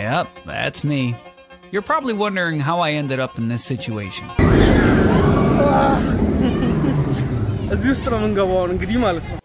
Yep, that's me. You're probably wondering how I ended up in this situation. እዚህ ውስጥ ነው የምንገባው አሁን እንግዲህ ማለት ነው።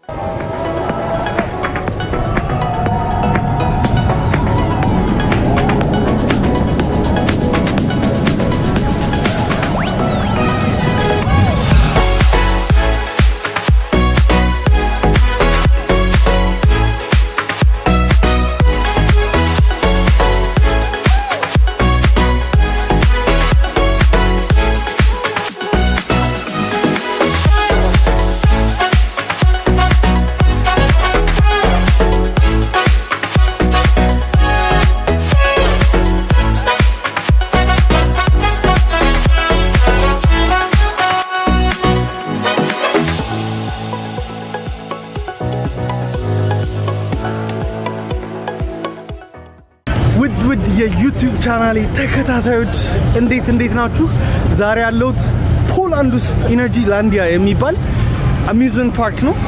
ውድ ውድ የዩቲዩብ ቻናሌ ተከታታዮች እንዴት እንዴት ናችሁ? ዛሬ ያለሁት ፖላንድ ውስጥ ኢነርጂ ላንዲያ የሚባል አሚዝመንት ፓርክ ነው።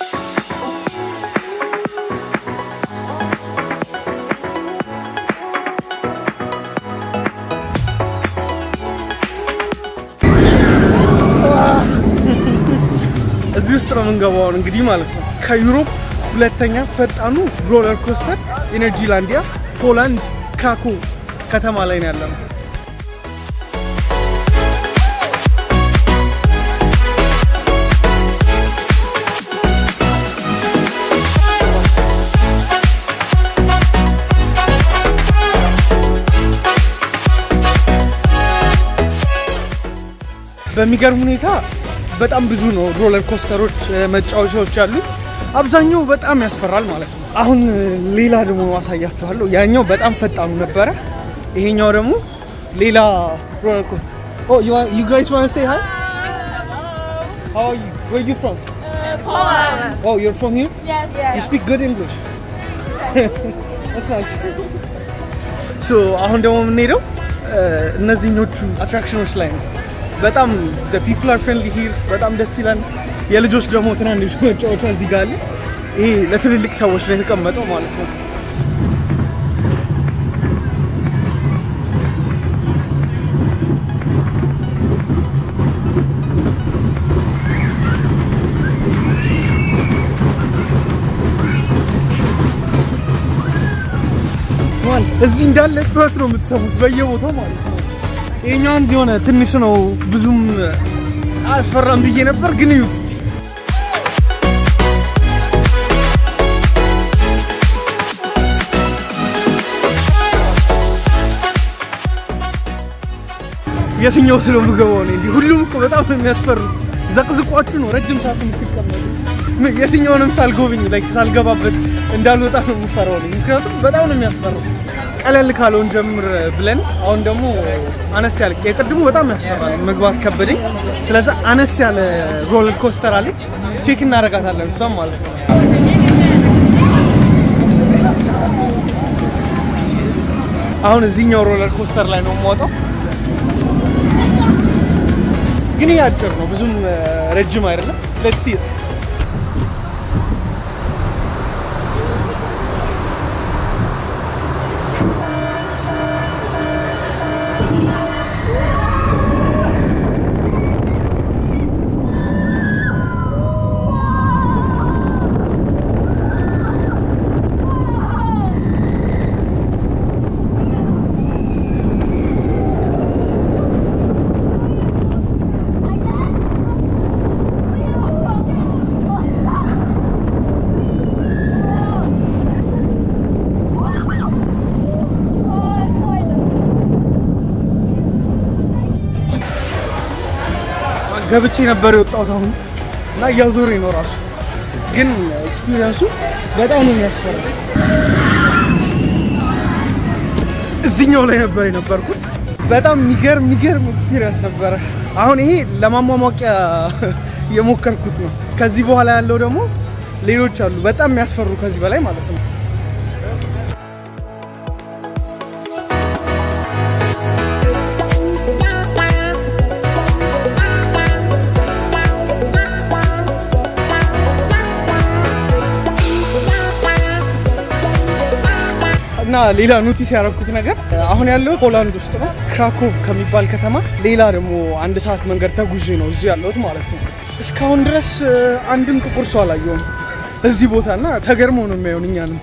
እዚህ ውስጥ ነው የምንገባው አሁን እንግዲህ ማለት ነው። ከዩሮፕ ሁለተኛ ፈጣኑ ሮለር ኮስተር ኢነርጂ ላንዲያ ፖላንድ ክራኮ ከተማ ላይ ነው ያለነው። በሚገርም ሁኔታ በጣም ብዙ ነው ሮለር ኮስተሮች መጫወቻዎች ያሉት። አብዛኛው በጣም ያስፈራል ማለት ነው። አሁን ሌላ ደግሞ ማሳያችኋለሁ። ያኛው በጣም ፈጣኑ ነበረ። ይሄኛው ደግሞ ሌላ ሮለር ኮስተር። ኦ ዩ ጋይስ ዋን ሴይ ሃይ ሃው አር ዩ ዌር ዩ ፍሮም Poland. ኦ ዩ አር ፍሮም ሂር Yes. ዩ ስፒክ ጉድ እንግሊሽ ናይስ ሶ አሁን ደግሞ የምንሄደው እነዚህኞቹ አትራክሽኖች ላይ ነው። በጣም ፒፕል አር ፍሬንድሊ ሂር በጣም ደስ ይላል። የልጆች ደግሞ ትናንሽ መጫወቻ እዚህ ጋር አለ። ይሄ ለትልልቅ ሰዎች ነው የተቀመጠው ማለት ነው። ማለት እዚህ እንዳለ ጩኸት ነው የምትሰሙት በየቦታው ማለት ነው። ይሄኛው አንድ የሆነ ትንሽ ነው ብዙም አያስፈራም ብዬ ነበር፣ ግን እዩት እስቲ። የትኛው ስለ ምገባው ነው እንዲህ? ሁሉም እኮ በጣም ነው የሚያስፈሩት። ዘቅዝቋችሁ ነው ረጅም ሰዓት የምትቀመጡት። የትኛውንም ሳልጎብኝ ላይ ሳልገባበት እንዳልወጣ ነው የምፈራው እኔ። ምክንያቱም በጣም ነው የሚያስፈራው። ቀለል ካለውን ጀምር ብለን አሁን ደግሞ አነስ ያለ የቅድሙ በጣም ያስፈራል፣ መግባት ከበደኝ። ስለዚህ አነስ ያለ ሮለር ኮስተር አለች፣ ቼክ እናደርጋታለን እሷም ማለት ነው። አሁን እዚህኛው ሮለር ኮስተር ላይ ነው የምወጣው። ግን ይህ አጭር ነው፣ ብዙም ረጅም አይደለም። ሌትስ ሲ ገብቼ ነበር የወጣሁት አሁን እና እያዞረ ነው ራሱ። ግን ኤክስፒሪየንሱ በጣም ነው የሚያስፈራ። እዚህኛው ላይ ነበር የነበርኩት። በጣም የሚገርም የሚገርም ኤክስፒሪየንስ ነበረ። አሁን ይሄ ለማሟሟቂያ የሞከርኩት ነው። ከዚህ በኋላ ያለው ደግሞ ሌሎች አሉ በጣም የሚያስፈሩ ከዚህ በላይ ማለት ነው። እና ሌላ ኖቲስ ያደረኩት ነገር አሁን ያለው ፖላንድ ውስጥ ነው፣ ክራኮቭ ከሚባል ከተማ። ሌላ ደግሞ አንድ ሰዓት መንገድ ተጉዤ ነው እዚህ ያለሁት ማለት ነው። እስካሁን ድረስ እ፣ አንድም ጥቁር ሰው አላየሁም እዚህ ቦታ እና ተገርሞ ነው የሚያዩን እኛንም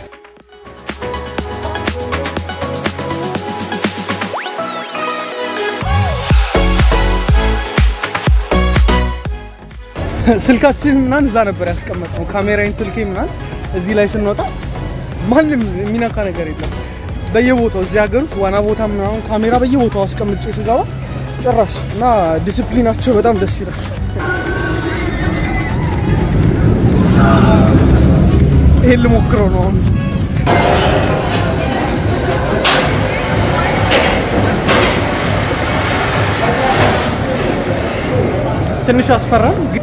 ስልካችን ምናምን እዛ ነበር ያስቀመጥነው። ካሜራዬን ስልኬ ምናምን እዚህ ላይ ስንወጣ ማንም የሚነካ ነገር የለም። በየቦታው እዚህ ሀገር ውስጥ ዋና ቦታ ምናምን ካሜራ በየቦታው አስቀምጬ ስገባ ጭራሽ እና ዲስፕሊናቸው በጣም ደስ ይላል። ይሄን ልሞክረው ነው አሁን። ትንሽ አስፈራል ግን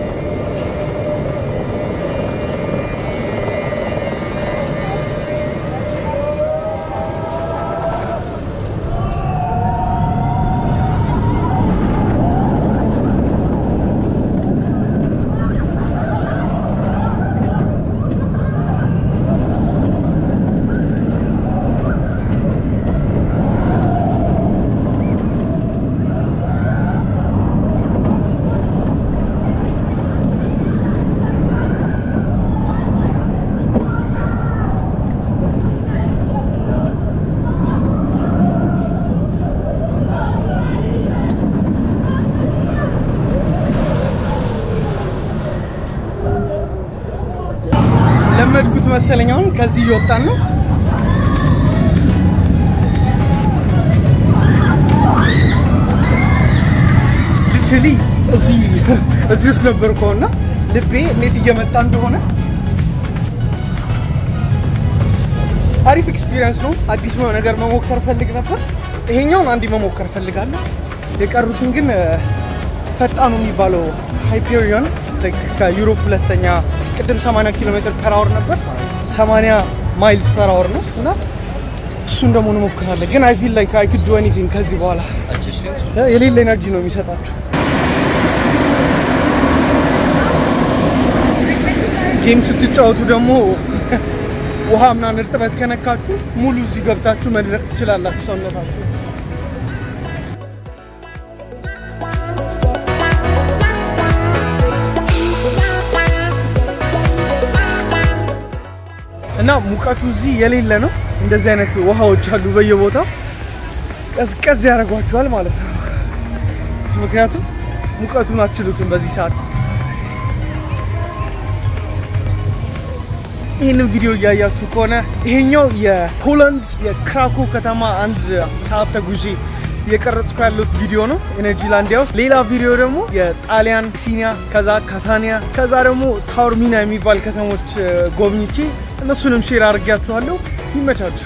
ለመድኩት መሰለኝ። አሁን ከዚህ እየወጣን ነው። ሊትራሊ እዚህ እዚህ ውስጥ ነበርኩ እና ልቤ እንዴት እየመጣ እንደሆነ አሪፍ ኤክስፒሪየንስ ነው። አዲስ ነገር መሞከር ፈልግ ነበር። ይሄኛውን አንድ መሞከር ፈልጋለሁ። የቀሩትን ግን እ፣ ፈጣኑ የሚባለው ሃይፔሪዮን ከዩሮፕ ሁለተኛ ቅድም 80 ኪሎ ሜትር ፐር አወር ነበር 80 ማይልስ ፐር አወር ነው እና እሱን ደግሞ እንሞክራለን። ግን አይ ፊል ላይክ አይ ኩድ ዱ ኤኒቲንግ ከዚህ በኋላ እ፣ የሌለ ኤነርጂ ነው የሚሰጣችሁ። ጌም ስትጫወቱ ደግሞ ውሃ ምናምን እርጥበት ከነካችሁ ሙሉ እዚህ ገብታችሁ መድረቅ ትችላላችሁ ሰውነታችሁ። እና ሙቀቱ እዚህ የሌለ ነው። እንደዚህ አይነት ውሃዎች አሉ በየቦታው ቀዝቀዝ ያደርጓቸዋል ማለት ነው። ምክንያቱም ሙቀቱን አትችሉትም በዚህ ሰዓት። ይህንን ቪዲዮ እያያችሁ ከሆነ ይሄኛው የፖላንድ የክራኮ ከተማ አንድ ሰዓት ተጉዤ እየቀረጽኩ ያሉት ቪዲዮ ነው ኤነርጂ ላንዲያ ውስጥ። ሌላ ቪዲዮ ደግሞ የጣሊያን ሲኒያ፣ ከዛ ካታኒያ፣ ከዛ ደግሞ ታውርሚና የሚባል ከተሞች እ፣ ጎብኝቼ እነሱንም ሼር አድርጊያችኋለሁ። ይመቻችሁ።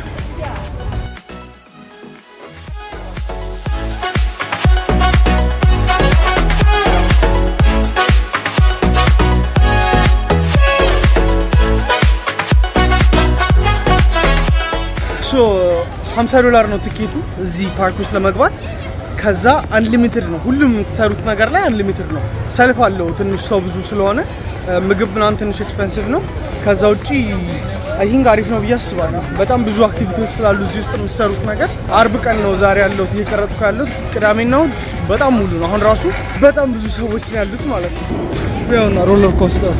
ሶ 50 ዶላር ነው ትኬቱ እዚህ ፓርክ ውስጥ ለመግባት። ከዛ አንሊሚትድ ነው ሁሉም የምትሰሩት ነገር ላይ አንሊሚትድ ነው። ሰልፍ አለው ትንሽ ሰው ብዙ ስለሆነ እ፣ ምግብ ምናምን ትንሽ ኤክስፐንሲቭ ነው። ከዛ ውጪ አይ ቲንክ አሪፍ ነው ብዬ አስባለሁ። በጣም ብዙ አክቲቪቲዎች ስላሉ እዚህ ውስጥ የምትሰሩት ነገር። አርብ ቀን ነው ዛሬ ያለሁት እየቀረጥኩ ያለሁት። ቅዳሜና እሑድ በጣም ሙሉ ነው። አሁን ራሱ በጣም ብዙ ሰዎች ነው ያሉት ማለት ነው። ያውና ሮለር ኮስተር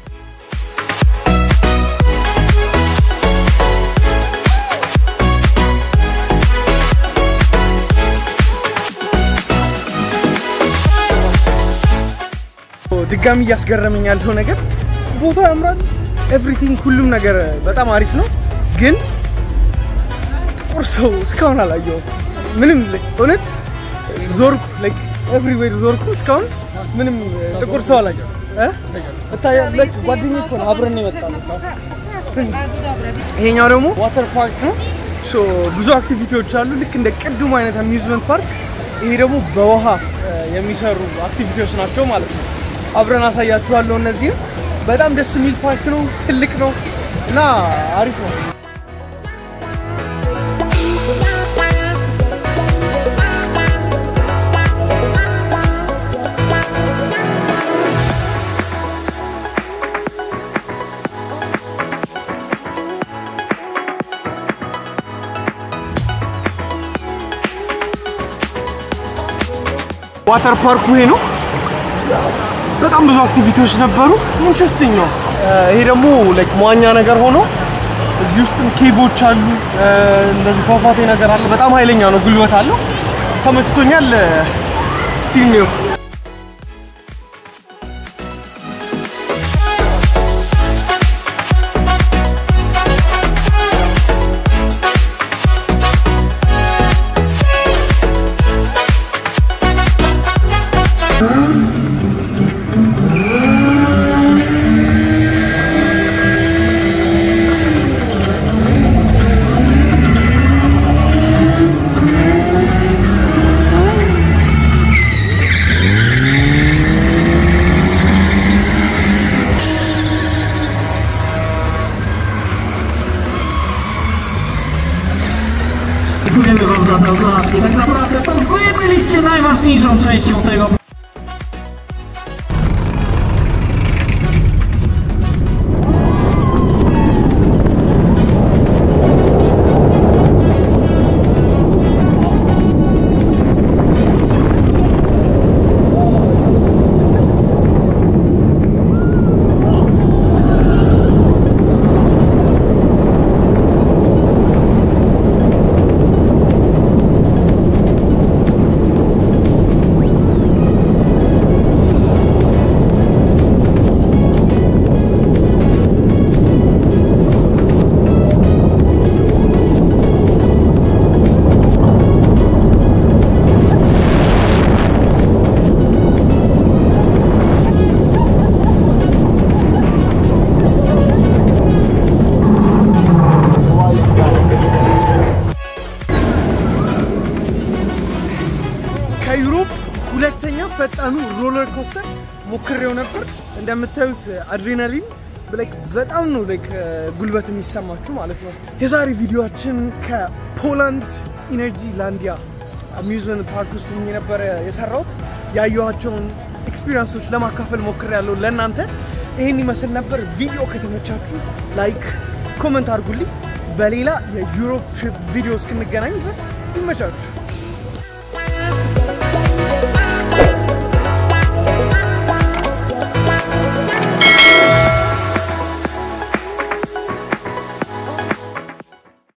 ድጋሚ እያስገረመኝ ያለው ነገር ቦታ ያምራል፣ ኤቭሪቲንግ ሁሉም ነገር በጣም አሪፍ ነው። ግን ጥቁር ሰው እስካሁን አላየሁም። ምንም like እውነት ዞርኩ like everywhere ዞርኩ እስካሁን ምንም ጥቁር ሰው አላየሁም። እ? እታያለሁ like ጓደኛዬ እኮ ነው አብረን ነው የመጣነው። ይሄኛው ደግሞ ዋተር ፓርክ ነው። ሶ ብዙ አክቲቪቲዎች አሉ ልክ እንደ ቅድሙ አይነት አሚዝመንት ፓርክ። ይሄ ደግሞ በውሃ እ፣ የሚሰሩ አክቲቪቲዎች ናቸው ማለት ነው። አብረን አሳያችኋለሁ። እነዚህም በጣም ደስ የሚል ፓርክ ነው፣ ትልቅ ነው እና አሪፍ ነው። ዋተር ፓርኩ ይሄ ነው። በጣም ብዙ አክቲቪቲዎች ነበሩ። ኢንትረስቲንግ ነው። ይሄ ደግሞ ላይክ መዋኛ ነገር ሆኖ እዚህ ውስጥም ኬቦች አሉ። እንደዚህ ፏፏቴ ነገር አለ። በጣም ኃይለኛ ነው፣ ጉልበት አለው። ተመችቶኛል። ስቲል ነው Dziękujemy Wam za te oklaski. Tak naprawdę to Wy byliście najważniejszą częścią tego ከዩሮፕ ሁለተኛ ፈጣኑ ሮለር ኮስተር ሞክሬው ነበር። እንደምታዩት አድሬናሊን ላይክ በጣም ነው ላይክ ጉልበት የሚሰማችሁ ማለት ነው። የዛሬ ቪዲዮችን ከፖላንድ ኢነርጂ ላንዲያ አሚዝመንት ፓርክ ውስጥ ሆኜ ነበረ የሰራሁት። ያየኋቸውን ኤክስፒሪየንሶች ለማካፈል ሞክሬያለሁ ለእናንተ። ይህን ይመስል ነበር። ቪዲዮ ከተመቻችሁ ላይክ፣ ኮመንት አድርጉልኝ። በሌላ የዩሮፕ ትሪፕ ቪዲዮ እስክንገናኝ ድረስ ይመቻችሁ።